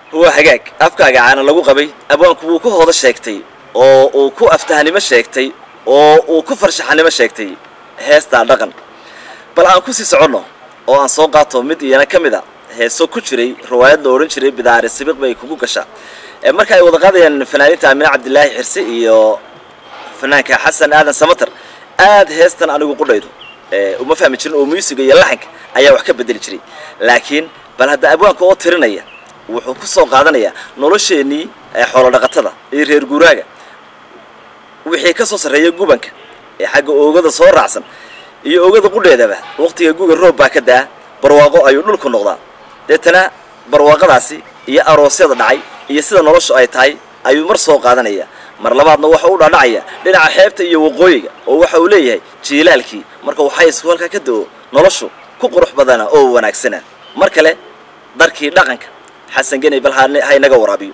waa hagaag afkaaga caana lagu qabay abwaanku wuu ku hoodo sheegtay oo uu ku aftahanimo sheegtay oo uu ku farshaxanimo sheegtay heestaa dhaqan bal aan ku sii soconno oo aan soo qaato mid iyana ka mid a heeso ku jiray riwaayad la odhan jiray bidaari sibiq bay kugu gashaa ee marka ay wada qaadayaan fanaaniinta amine cabdilaahi xirsi iyo fanaanka xasan aadan samater aad heestan anigu qudhaydo ee uma fahmi jirin oo muusiga iyo laxanka ayaa wax ka bedeli jiray laakiin bal hadda abwaanka oo tirinaya wuxuu ku soo qaadanayaa nolosheennii ee xoolo dhaqatada iyo reer guuraaga wixii ka soo sarreeya gubanka ee xagga oogada soo raacsan iyo oogada qudheedaba waqtiga guga roob baa ka daa barwaaqo ayuu dhulku noqdaa deetana barwaaqadaasi iyo aroosyada dhacay iyo sida noloshu ay tahay ayuu mar soo qaadanaya mar labaadna waxa u dhaadhacaya dhinaca xeebta iyo waqooyiga oo waxa uu leeyahay jiilaalkii marka waxay isku halkaa ka do-o noloshu ku qurux badana oo wanaagsana mar kale darkii dhaqanka xasan geney bal ha- ha inaga waraabiyo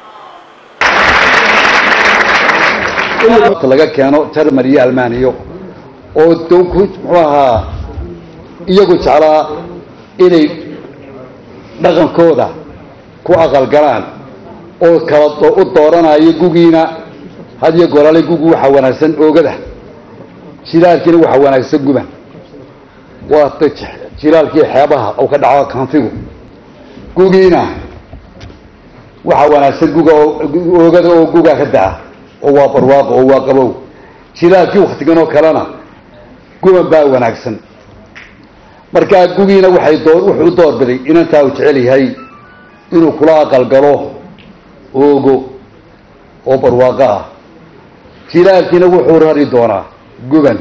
laga keeno jarmal iyo almaaniyo oo doonku muxuu ahaa iyagu jeclaa inay dhaqankooda ku aqalgalaan oo kala do- u dooranayo gugiina had iyo goorale gugu waxaa wanaagsan oogada jilaalkiina waxaa wanaagsan guban waa ta j- jilaalkii xeebaha oo ka dhaco kanfigu gugiina waxaa wanaagsan guga oo- oogada oo gugaa ka daa oo waa barwaaqo oo waa qabow jilaalkii waktigan oo kalena guban baa wanaagsan markaa gugiina waxay door wuxuu u doorbiday inantaa uu jecel yahay inuu kula aqalgalo oogo oo barwaaqo ah jilaalkiina wuxuu rari doonaa guban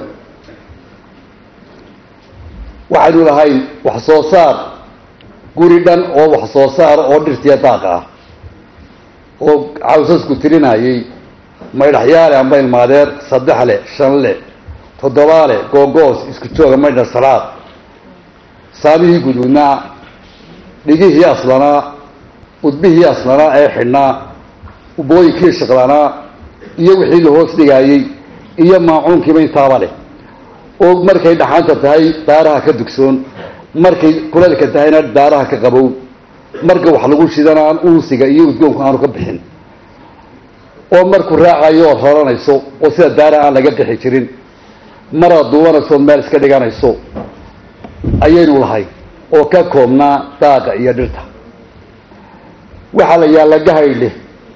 waxaynu lahayn wax soo saar guri dhan oo wax soo saar oo dhirtiya daaq ah oo cawsasku tirinayay maydhaxyaale amba ilmaadeer saddex le shan le toddoba le googoos isku jooga maydha salaad saamihii guduudnaa dhigihii aslanaa udbihii aslanaa ee xidhnaa ubooyinkii shaqlanaa iyo wixii la hoos dhigaayey iyo maacuunkiiba intaaba leh oo markay dhaxaanta tahay daaraha ka dugsoon markay kuleelka tahayna daaraha ka qabow marka wax lagu shidana aan uunsiga iyo udgoonku aanu ka bixin oo markuu raacayo ood horanayso oo sida daara aan laga bixi jirin maraad duubanayso meel iska dhiganayso ayaynu lahay oo ka koobnaa daaqa iyo dhirta waxaa la yaalla gahaydhe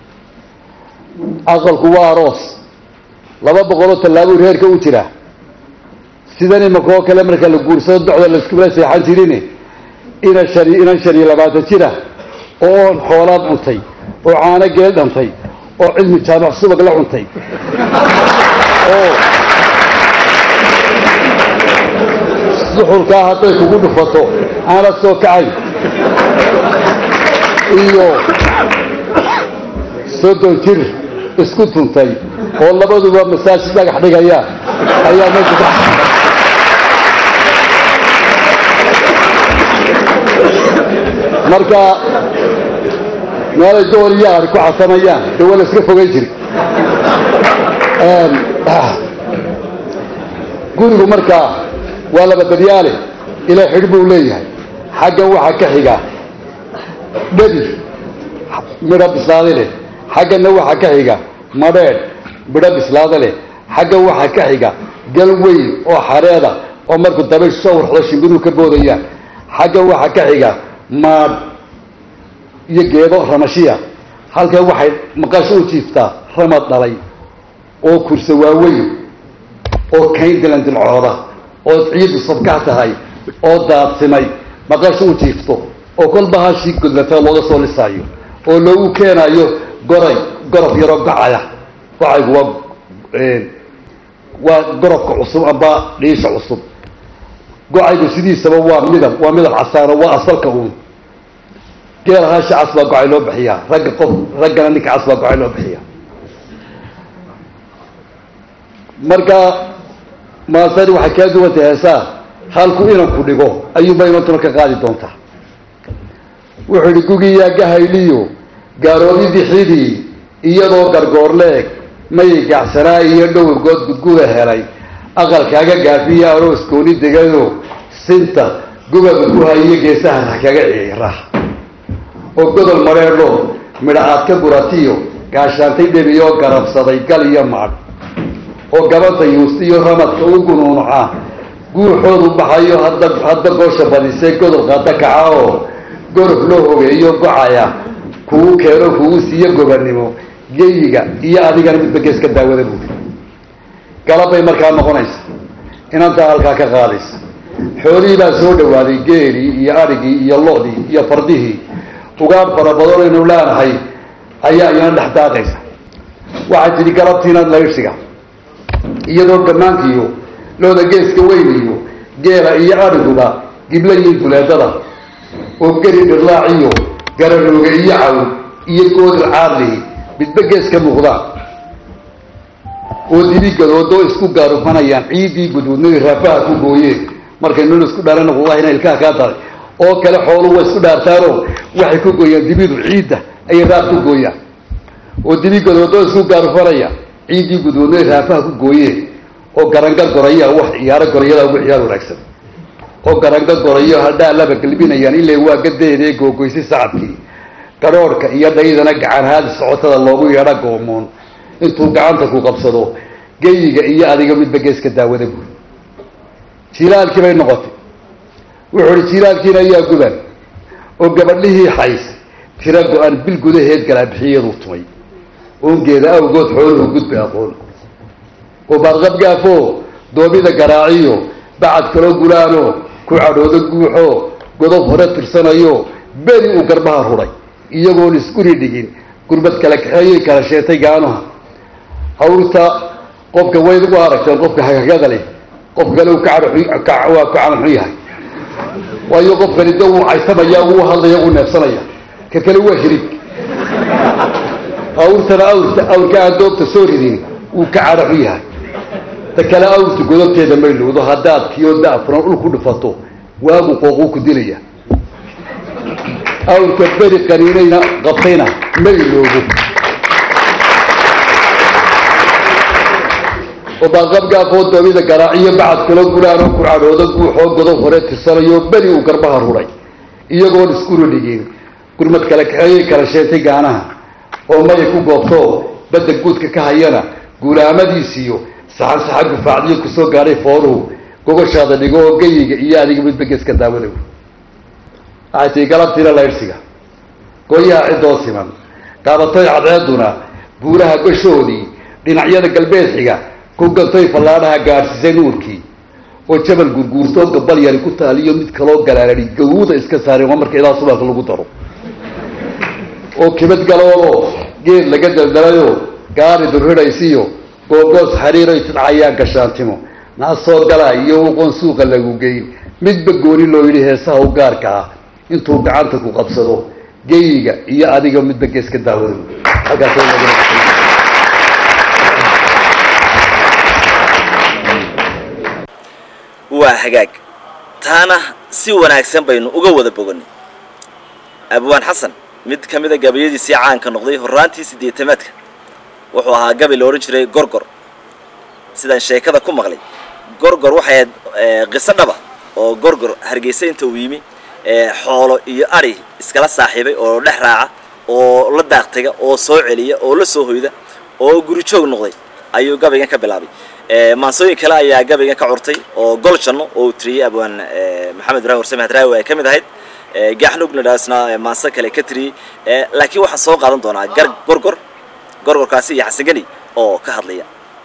aqalku waa aroos laba boqoloo tallaabuu reerka u jira sidan imaka oo kale marka la guursado docda laiskula seexan jirin ina shan inan shan iyo labaatan jira oo oon xoolaad cuntay oo caano geel dhantay oo cilmi jaamac subag la cuntay oo suxulkaa hadday kugu dhufato aanad soo kacayn iyo soddon jir isku tuntay oo labaduba masaajid dhagax dhigaya ayaa meesha ka marka meelay door iyo ari ku casamayaan dee waa la iska fogeyn jiri gurigu markaa waa laba daryaale ilaa xidh buu leeyahay xaggan waxaa ka xiga dhabi midho bislaada leh xagganna waxaa ka xiga madheedh midho bislaada leh xaggan waxaa ka xiga gal weyn oo xareeda oo markuu dabayshu soo warxdo shimbiruhu ka boodayaan xaggan waxaa ka xiga maadh iyo geedo ramashiya halkan waxay maqasho u jiiftaa ramad dhalay oo kursa waaweyn oo kayn dilandilcooda oo ciidu sabkax tahay oo daadsimay maqasho u jiifto oo kolba hashii gudlata looga soo lisaayo oo loogu keenayo goray gorob yaroo gocaya gocaygu waa waa gorobka cusub amba dhiisha cusub gocaygu sidiisaba waa midab waa midab casaano waa asalka uun geela hasha cas baa gocay loo bixiyaa ragga qof raggana ninka cas baa gocay loo bixiyaa marka maasani waxay kaa duwantay heesaa halku inanku dhigo ayuunba inantuna ka qaadi doontaa wuxuu idhi gugiyaa gahayliyo gaaroodidii xidii iyadoo gargoorleeg mayay gacsanaa iyo dhowrgood gudguda helay aqalkaaga gaafiya aroos gooni degado sinta gubaba ku hayiyo geesaha kaga ciira oo godol mareedho midha aad ka guratiyo gaashaantay dhebiyoo garabsaday gal iyo maadh oo gabadha yuusta iyo ramadka u gunuunuca guuxoodu baxayo hadda hadda goosha badisee godol qaada kaca oo gorof loo hogeeyo gocaya kugu keeno kugu siiyo gobannimo geyiga iyo adigana midba geeska daawada buuri galabbay markaa noqonaysa inantaa halkaa ka qaadaysa xoolihii baa soo dhawaaday geelii iyo adhigii iyo lo-dii iyo fardihii ugaadh fara badan aynu leenahay ayaa iyana dhex daaqaysa waxay tidhi galabtiinaad laydhsiga iyadoo gammaankiiyo looda geeska weyniyo geela iyo adhiguba giblayiin duleedada oo geri dhirlaaciyo gararooge iyo cawn iyo goodil caadlihi midba gees ka muuqdaan oo dibigadoodoo isku gaarufanayaan ciiddii gududnadii raafaha ku gooyeen markay nol isku dhaarana wallahina ilkaha kaa daray oo kale xooluhu way isku dhaartaanoo waxay ku gooyaan dibidu ciidda ayay raaf ku gooyaan oo dibigadoodoo isku gaarufanaya ciiddii gududnadii raafaha ku gooyeen oo garangar goraya wax ciyaaro gorayada ugu ciyaar wanaagsan oo garangar gorayo hadhaa laba galbinayaan ilaa waa gadeedee googoysay sacabkii gadhoorhka iyo dhaydana gacan haadi socotada loogu yeedha goomoon intuu gacanta ku qabsado geyiga iyo adiga midba geeska daawada buuri jilaalkii bay noqotay wuxuu uhi jilaalkiina ayaa guban oo gabadhihii xays tira go-an bil gudaheed galaabixiyaduu tumay oongeeda awgood xooluhu gudba aqoon oo baadqabgaafo doobida garaaciyo bacad kaloo gulaano ku cadhoodo guuxo godob hore tirsanayo beri uu garbaha rudhay iyagoon isguri dhigin gurbad kala kaxeeyay kala sheetay gaanuha hawrta qofka wayd ugu aragteen qofka hagagada leh qofka kale uu kawaa ku calanxun yahay waayo qofkani de wuu caysamaya wuu hadlaya wuu neefsanaya ka kale waa hirig awrtana awrta awrka aan doobta soo ridin wuu ka cadhaxun yahay ta kale awrta godobteeda may lowdo haddaad kiyo da-furan ul ku dhufato waagu qooquu ku dilaya awrka beri qaniinayna qabtayna ma iloobo oo baaqabgaafoo doobida garaaciyo bacad kalo gulaanoo ku cadhoodo guuxoo godob hore tirsanayo beri uu garbaha rudhay iyagoon iskuna dhigin gurmad kala kaxeeyay kala sheentay gaanaha oo maya ku goobto badda guudka ka hayana guulaamadiisiyo saxan saxa gufaacdiyo kusoo gaadhay fooruhu gogoshaada dhigo oo geyiga iyo adiga midba geeska daawada waxay tii galabtiina laydhsiga gooyaha ciddoo siman gaabatay cadceeduna buuraha gashoodii dhinacyada galbeed xiga ku gantay fallaadhaha gaadhsiisay nuurkii oo jabal gurguurtoo gabal yari ku taaliyo mid kaloo galaanadi gawuuda iska saareen waa marka ilaa subaanka lagu daro oo kibad galoodo geed laga daldalayoo gaari durhidhaysiyo googoos xariiray tidcayaan gashaantimo naasoo galaa iyo wuqoon suuqa lagu geyn midba gooni loo yidhi heesaha u gaarka ah intuu gacanta ku qabsado geyiga iyo adiga midba geeska daawada halkaas waa hagaag taana si wanaagsan baynu uga wada boganay abwaan xasan mid ka mid a gabayadiisii caanka noqday horraantii siddeetamaadka wuxuu ahaa gabay la odhan jiray gorgor sidaan sheekada ku maqlay gorgor waxay ahayd qiso dhaba oo gorgor hargeysa inta uu yimi xoolo iyo ari iskala saaxiibay oo dhex raaca oo la daaqtaga oo soo celiya oo la soo hoyda oo guri joog noqday ayuu gabaygan ka bilaabay maansooyin kale ayaa gabaygan ka curtay oo gol janno oo uu tiriyey abwaan maxamed ibrahim warsame hadraawi ay ka mid ahayd gaxnugnadhaasna maanso kale ka tiriyey laakiin waxaan soo qaadan doonaa gar gorgor gorgorkaasi iyo xasangani oo ka hadlaya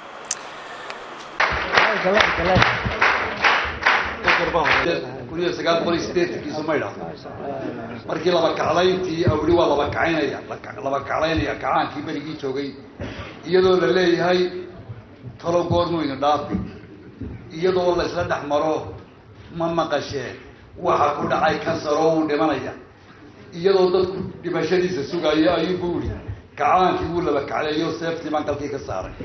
kun iyo sagaal boqol iyo sideetankiisu maydha markii laba kaclayntii awli waa laba kacaynaya laba kaclaynaya kacaankii berigii joogay iyadoo la leeyahay talo goormuyna dhaafi iyadoo la isla dhex maro ma maqashee waxa ku dhacay kansaroo uu dhimanaya iyadoo dadku dhimashadiisa sugayo ayuu bu ihi kacaankii wuu laba kacleeyo seeftii baan kalkii ka saaray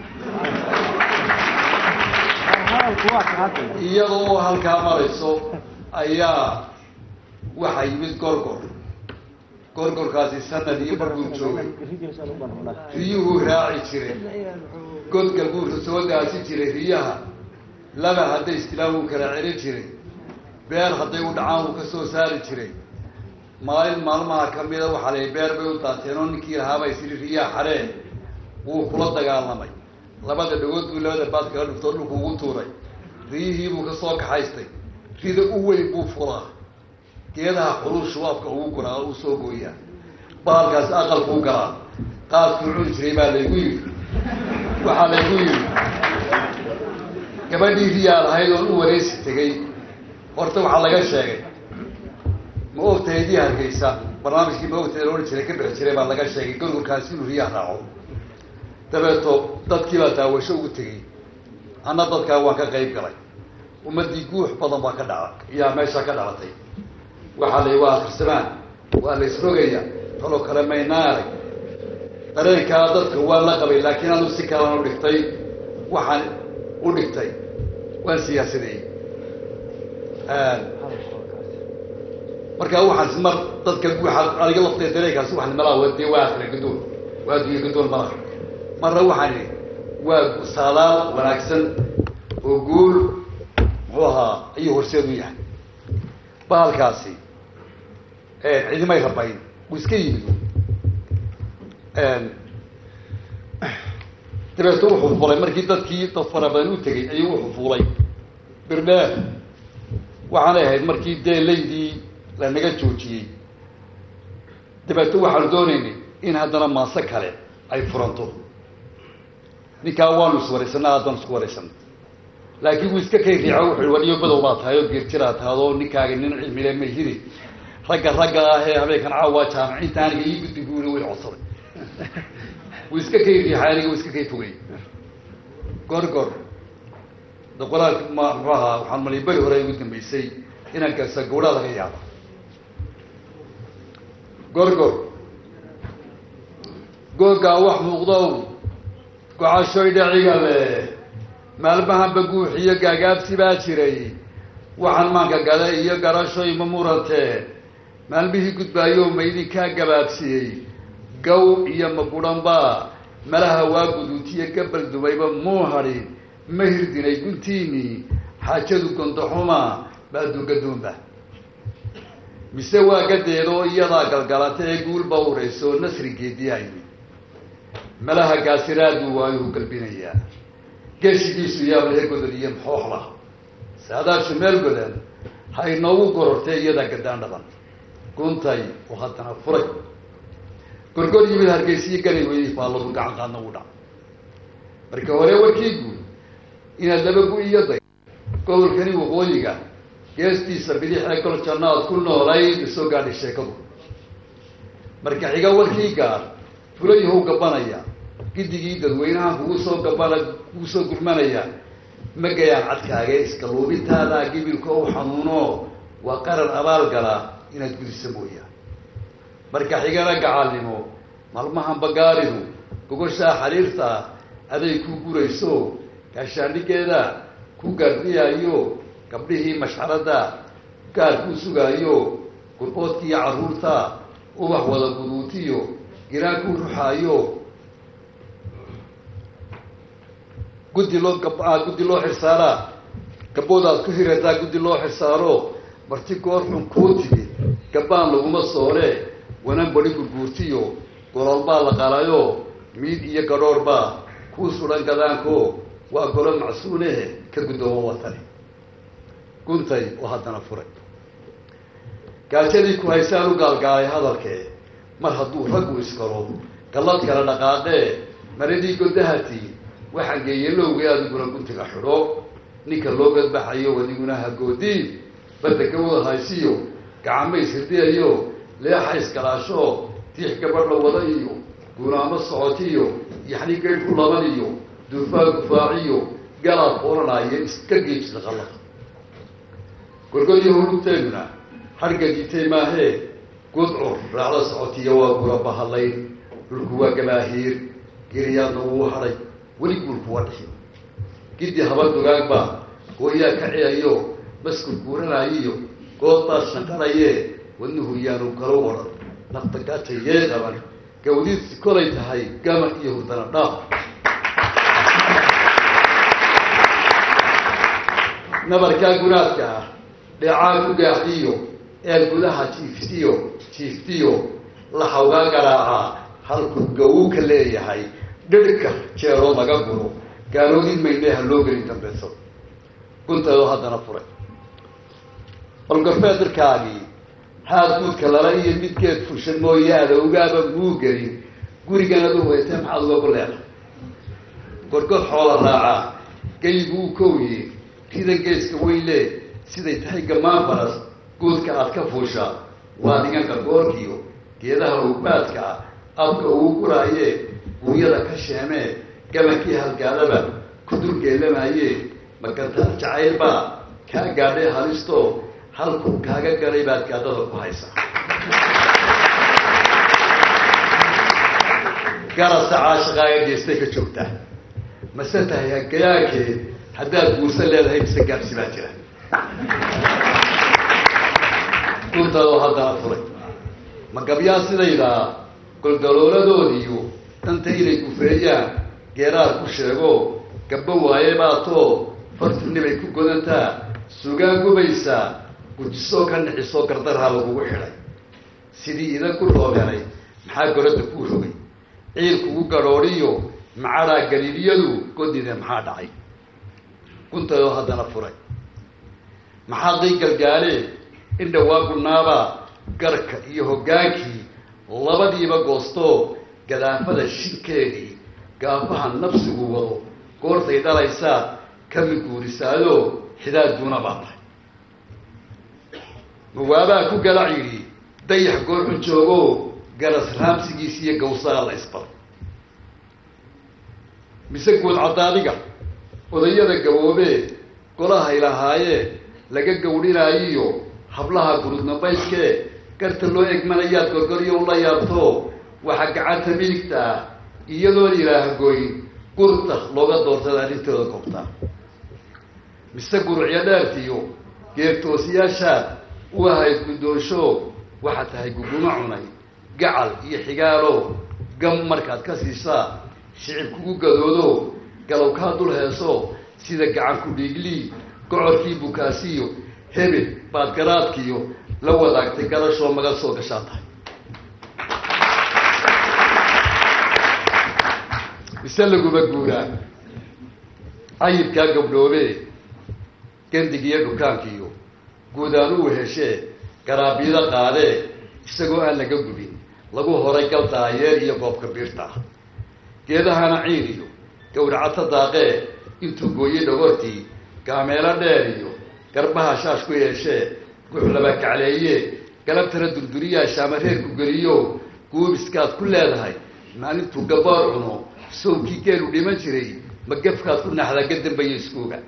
iyadoo halkaa marayso ayaa waxaa yimid gorgor gorgorkaasi sanad iyo barbuu joogay riyuhuu raaci jiray godgal buu soo daasi jiray riyaha laba hadday istilaan wuu kala celin jiray beer hadday u dhacaan wuu ka soo saari jiray maalin maalmaha kamida waxaa la beer bay u daateen oo ninkii lahaabay siri riyaa xaree wuu kula dagaalamay labada dhagood buu labada baad kaga dhuftoo dhulku ugu tuuray riyihii buu kasoo kaxaystay rida u weyn buu fulaa geedaha xulul shubaabka ugu guraa oo uu soo gooyaa baalkaasi aqalku u galaa qaadkuu cuni jiray baa laygu yidhi waxaa laygu yidhi gabadhii riyaa lahayd oon u wareysi tegay horta waxaa laga sheegay ma ogtahay dii hargeysa barnaamijkii ma ogtahay la odhan jiray ka dhexi jiray baa laga sheegay gorgorkaasi inuu riyaa raaco dabeeto dadkii baa daawasho ugu tegey anna dadkaa waan ka qayb galay ummadii guux badan baa ka dhaca iyaa meesha ka dhalatay waxaa la waa akrisamaan waa la isrogaya taloo kale maynaa arag dareenkaa dadka waan la qabay laakiin anu si kalan u dhigtay waxaan u dhigtay waan siyaasadeeyey markaa waxaan mar dadka guuxa aniga lafteed dareenkaasi waxaan malaa dee waa akhira gadoon waa adduunya gadoon malaha marna waxaan idhi waa saadaal wanaagsan oo guul muxuu ahaa ayuu horseed u yahay bahalkaasi cidimay rabayn wuu iska yimid dabeeto wuxuu fulay markii dadkii dad fara badan u tegay ayuu wuxuu fuulay birdheer waxaanay ahayd markii dee laydii lanaga joojiyey dabeeto waxaanu doonaynay in haddana maase kale ay furanto ninkaa waanu iswaraysanaa haddaan isku waraysanay laakiin wuu iska kay riico wuxu waliyo badow baa tahay oo geerjiraa tahay oo ninkaaga nin cilmile ma hiri ragga ragga ah ee habeenkan caawa jaamiciinta aniga ii guddi buuri way codsaday wuu iska kay riixay aniga wuu iska kay fogay gor gor da qoraalka ma muxuu ahaa waxaan maliy beri hore ugu dambeysay inaan gaasa gawdhaa laga yaaba gor gor googaa wax muuqdow gocashoy dhaciga leh maalmahanba guuxiyo gaagaabsi baa jiray waxaan maanka gada iyo garashoy ma murantee maalmihii gudbaayo ma idinkaa gabaabsiyey gaw iyo maguranba malaha waa guduutiyo gabal dumayba muu hadhin ma hirdinay guntiinii xaajadu gondoxuma baadugaduunba mise waa gadeedoo iyadaa galgalata ee guulba urayso nasrigeediyaa yimid malaha gaasiraaduu waayuu galbinayaa geeshigiisu yaablahe godan iyo maxooxla saadaashu meel godan ha inoogu gorortee iyadaa gadaan dhaban guntay oo haddana furay gorgor yimid hargeysiyo galay weydi baa lagu gacan qaadna u dhac marka hore warkii guud inaad laba gu iyo day gobolkani waqooyiga geestiisa bidix ee gol jannaad ku noolayd soo gaadhay sheekadu marka xiga warkii gaar fulayahow gabanaya gidigii dadweynaha kugu soo gabana kugu soo gurmanaya ma gayaan cadkaaga iskaluubintaada gibilka u xanuuno waa qaran abaal gala inaad gudisa mooyaa marka xigana gacalnimo maalmahan bagaaridu gogoshaa xariirta aday ku gurayso gaashaandhigeeda ku gaardiyaayo gabdhihii mashxaradda gaar kuu sugaayo gurboodkiiyo carruurta ubax wada guduutiyo giraan kuu ruxaayo guddi loo gab guddi loo xirsaaraa gaboodaad ku hirataa guddi loo xirsaaro marti goor xun kuu timid gabbaan laguma soore wanan badi gurguurtiyo golol baa la qalayo miid iyo gadhoor baa kuu sudan gadaanko waa golo macsuunehe ka guddoomo watani guntay oo haddana furay gaajadii ku haysaan u gaalgaalay hadalkee mar hadduu raggu iskalo gallad kala dhaqaaqee maradii godahati waxaan geeye lowgay adiguna guntiga xidho ninka loo gadbaxayo adiguna hagoodiin badda gawada haysiyo gacamays hirdiyayo leexa iskalaasho tiix gabadh la wada iyo gunaamo socotiyo yaxni geyd ku laban iyo duufaa gufaaciyo galaad oranaayo iska geejida qallada gorgodyo hurugteeduna hargadiitay maahee gudcur raacda socotiya waa gura bahalayn dhulku waa gabaahiir giriyaadna wuu hadhay weli guulku waa dhixi giddi haba dugaagba gooyaa kaciyayo maskur guuranaayiyo good baa shanqanaye wadnuhu yaanu galo odhan nafta gaata yee qaban gawdiidsi kolay tahay gama iyo hurdana dhaaf nabarkaa gunaadka ah dheecaa ku gaaxiyo ee gudaha jiiftiyo jiiftiyo la hawgaa garaacaa halkuu gawuka leeyahay dhirhka jeeroo laga guro gaaloodin maydhe ha loo gelin dambayso gunteedoo haddana furay balgorfeed dirkaagii haad guudka lala iyo midkeed fushan mooyaada ugaaba muu gelin guriganad u weytee maxaad uga ku leedahay gorgod xoola raacaa geygu u kowye rida geeska weyle siday tahay gamaan baras guudka aad ka fuushaa waa diganka goorkiyo geedaha ugbaadka ah abka ugu guraaye guunyada ka sheemee gabankii halgaadaba ku dulgeelamaye magantaar jacaylbaa kaa gaadhay halisto halkuu kaaga galay baad gaadada ku haysaa garasa caashaqaaga geestay ka joogtaa mase tahay hagayaankeed haddaad guursan leedahay mise gaabsi baa jira guntaadoo haddana furay ma gabyaa sidaydaa goldalooladoodiiyo danta inay gufeeyaan geeraar ku sheego gabbo waaye baatoo fartunibay ku godantaa sugaan gubaysaa gujisoo ka nixisoo gardarhaa lagugu xidhay sidii idan ku roobeelay maxaa goradda kuu rogay ciil kugu gadhoodhiyo macadaa galiiliyadu godide maxaa dhacay guntaydoo haddana furay maxaa day galgaalee in dhawaa gunaabaa garka iyo hoggaankii labadiiba goostoo gadaafada shinkeedii gaafaha nafsigu wado goortay dhalaysaa kami guurisaayo xidaadduuna baa tahay mawaabaa ku galac yidhi dayax goorxun joogo garas raamsigiis iyo gawsaa la isbaray mise guud caddaadiga odayada gaboobee golahay lahaayee laga gawdhinaayiyo hablaha gurudnabayskee garta loo egmanayaad gorgoryo ula yaabto waxaa gacanta midigta ah iyadoon ilaahgoyn gurta looga doortada arrintooda koobtaa mise gurucyo dheertiyo geertoosiyaashaad u ahayd guddoonsho waxaad tahay guguma cunay gacal iyo xigaalo gam markaad ka siisaa shicib kugu gadoodo galow kaa dul heeso sida gacan ku dhiiglii gocorkii bukaasiyo hebel baad garaadkiyo la wadaagtay garashoo maga soo gashaa tahay mise laguma guuraa cayibkaa gabdhoobee gandigiiyo dhukaankiiyo guudaan u weheshee garaabyada qaadee isagoo aan laga gubin lagu horay gal daayeer iyo goobka biirta ah geedahana ciin iyo gawracato daaqee intuu gooyey dhogortii gaameelo dheer iyo garbaha shaash ku yeeshee guxlaba kacleeye galabtana durduriyaa shaamareerku geliyo guubiskaad ku leedahay maalintuu gabaar cuno sawkii geelu dhiman jiray ma gefkaad ku naxdaa ga dambeeya iskuuga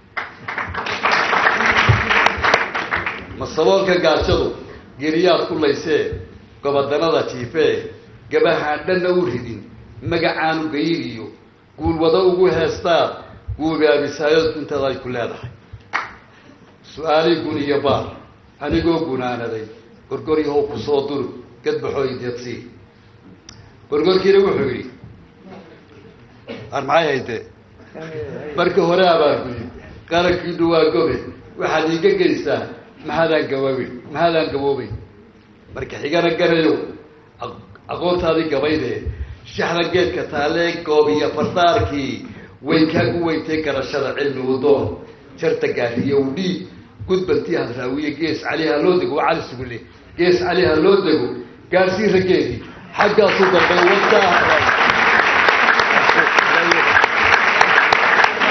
ma saboolka gaajadu geriyaad ku laysee gobadanada jiifee gabahaan dhanna u ridin magacaanu gayiriyo guulwado ugu heestaad guubaabisaayood guntada ay ku leedahay su-aalii gun iyo baar anigoo gunaanaday gorgoryahow ku soo duri gadbaxooy deedsii gorgorkiina wuxuu yidhi ar maxay haytee markii hore abaarguyi qarankiinu waa gobe waxaad iiga geysaa mahadaan gaboobin mahadaan gaboobay marka xigana garayo aqoontaadii gabaydee shaxda geedka taalee goob iyo fardaarkii way kaagu weyntay garashada cilmi udoon jarta gaariyo udhiig gudbantii hadraawiye gees cali ha loo dego waa cali sugule gees cali ha loo dego gaarsii rageedii xaggaasu dambay wadaa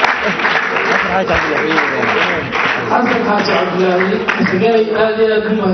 xasan xaaji cabdilaahi isagay aad iyo aad u mahad